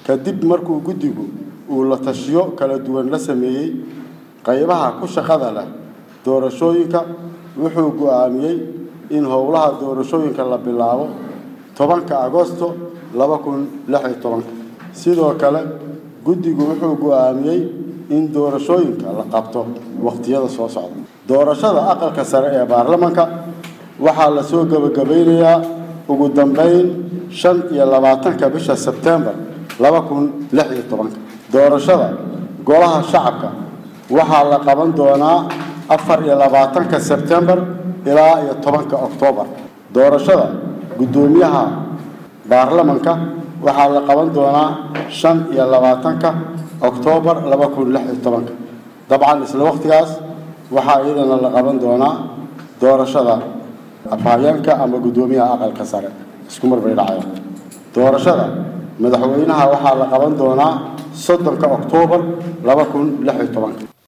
kadib markuu guddigu uu la tashiyo kala duwan la sameeyey qaybaha ku shaqada leh doorashooyinka wuxuu go'aamiyey in howlaha doorashooyinka la bilaabo tobanka agosto laba kun lix iyo tobanka sidoo kale guddigu wuxuu go'aamiyey in doorashooyinka la qabto wakhtiyada soo socda doorashada aqalka sare ee baarlamanka waxaa la soo gebagabaynayaa ugu dambeyn shan iyo labaatanka bisha sebtembar laba kun lix iyo tobanka doorashada golaha shacabka waxaa la qaban doonaa afar iyo labaatanka sebtembar ilaa iyo tobanka oktoobar doorashada guddoomiyaha baarlamanka waxaa la qaban doonaa shan iyo labaatanka oktoobar laba kun lix iyo tobanka dabcan isla wakhtigaas waxaa iyadana la qaban doonaa doorashada afhayeenka ama guddoomiyaha aqalka sare isku mar bay dhacayaan doorashada madaxweynaha waxaa la qaban doonaa soddonka oktoobar laba kun lix iyo tobanka